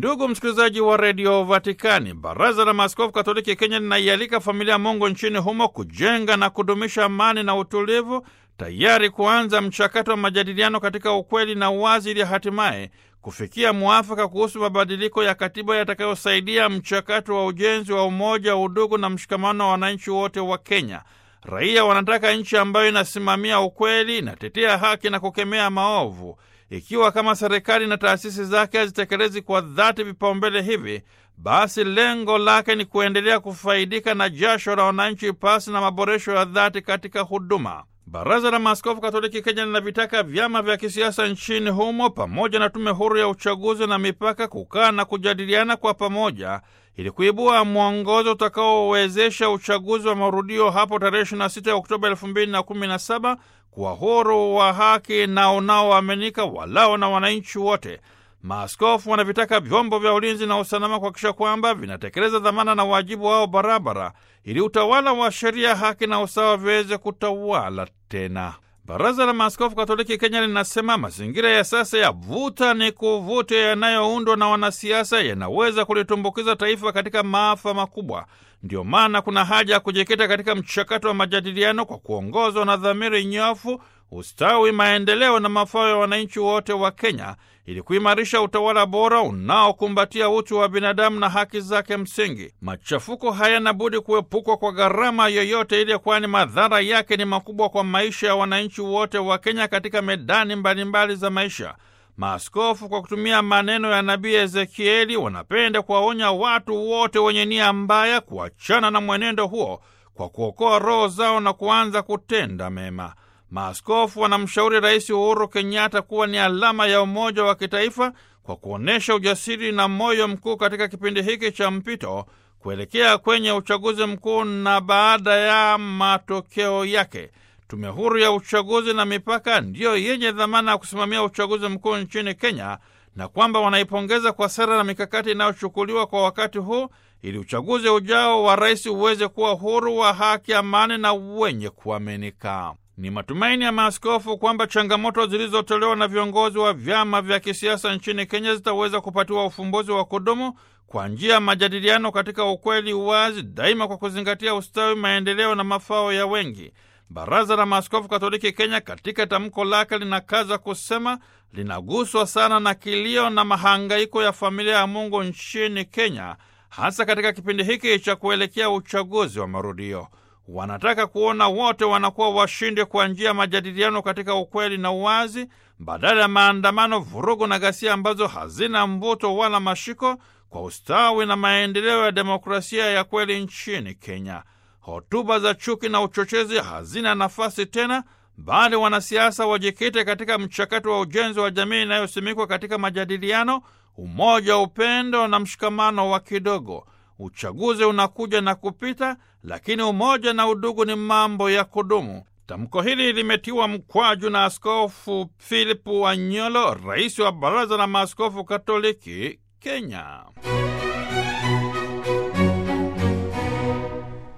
Ndugu msikilizaji wa redio Vatikani, baraza la maaskofu katoliki Kenya linaialika familia Mungu nchini humo kujenga na kudumisha amani na utulivu, tayari kuanza mchakato wa majadiliano katika ukweli na uwazi, ili hatimaye kufikia mwafaka kuhusu mabadiliko ya katiba yatakayosaidia mchakato wa ujenzi wa umoja, udugu na mshikamano wa wananchi wote wa Kenya. Raia wanataka nchi ambayo inasimamia ukweli, inatetea haki na kukemea maovu. Ikiwa kama serikali na taasisi zake hazitekelezi kwa dhati vipaumbele hivi, basi lengo lake ni kuendelea kufaidika na jasho la wananchi pasi na maboresho ya dhati katika huduma. Baraza la Maaskofu Katoliki Kenya linavitaka vyama vya kisiasa nchini humo pamoja na tume huru ya uchaguzi na mipaka kukaa na kujadiliana kwa pamoja ili kuibua mwongozo utakaowezesha uchaguzi wa marudio hapo tarehe 26 Oktoba 2017 kuwa huru wa haki na unaoaminika walao na wananchi wote. Maaskofu wanavitaka vyombo vya ulinzi na usalama kuhakikisha kwamba vinatekeleza dhamana na wajibu wao barabara, ili utawala wa sheria, haki na usawa viweze kutawala tena. Baraza la Maaskofu Katoliki Kenya linasema mazingira ya sasa ya vuta ni kuvute yanayoundwa na wanasiasa yanaweza kulitumbukiza taifa katika maafa makubwa. Ndiyo maana kuna haja ya kujikita katika mchakato wa majadiliano kwa kuongozwa na dhamiri nyofu, ustawi, maendeleo na mafao ya wananchi wote wa Kenya ili kuimarisha utawala bora unaokumbatia utu wa binadamu na haki zake msingi. Machafuko hayana budi kuepukwa kwa gharama yoyote ile, kwani madhara yake ni makubwa kwa maisha ya wananchi wote wa Kenya katika medani mbalimbali mbali za maisha. Maaskofu kwa kutumia maneno ya nabii Ezekieli wanapenda kuwaonya watu wote wenye nia mbaya kuachana na mwenendo huo kwa kuokoa roho zao na kuanza kutenda mema. Maaskofu wanamshauri Rais Uhuru Kenyatta kuwa ni alama ya umoja wa kitaifa kwa kuonyesha ujasiri na moyo mkuu katika kipindi hiki cha mpito kuelekea kwenye uchaguzi mkuu na baada ya matokeo yake. Tume huru ya uchaguzi na mipaka ndiyo yenye dhamana ya kusimamia uchaguzi mkuu nchini Kenya, na kwamba wanaipongeza kwa sera na mikakati inayochukuliwa kwa wakati huu ili uchaguzi ujao wa rais uweze kuwa huru, wa haki, amani na wenye kuaminika. Ni matumaini ya maaskofu kwamba changamoto zilizotolewa na viongozi wa vyama vya kisiasa nchini Kenya zitaweza kupatiwa ufumbuzi wa kudumu kwa njia ya majadiliano katika ukweli, uwazi, daima kwa kuzingatia ustawi, maendeleo na mafao ya wengi. Baraza la Maaskofu Katoliki Kenya katika tamko lake linakaza kusema linaguswa sana na kilio na mahangaiko ya familia ya Mungu nchini Kenya, hasa katika kipindi hiki cha kuelekea uchaguzi wa marudio. Wanataka kuona wote wanakuwa washindi kwa njia ya majadiliano katika ukweli na uwazi, badala ya maandamano, vurugu na ghasia ambazo hazina mvuto wala mashiko kwa ustawi na maendeleo ya demokrasia ya kweli nchini Kenya. Hotuba za chuki na uchochezi hazina nafasi tena, bali wanasiasa wajikite katika mchakato wa ujenzi wa jamii inayosimikwa katika majadiliano, umoja, upendo na mshikamano wa kidogo. Uchaguzi unakuja na kupita, lakini umoja na udugu ni mambo ya kudumu. Tamko hili limetiwa mkwaju na Askofu Philip Wanyolo, rais wa Baraza la Maaskofu Katoliki Kenya.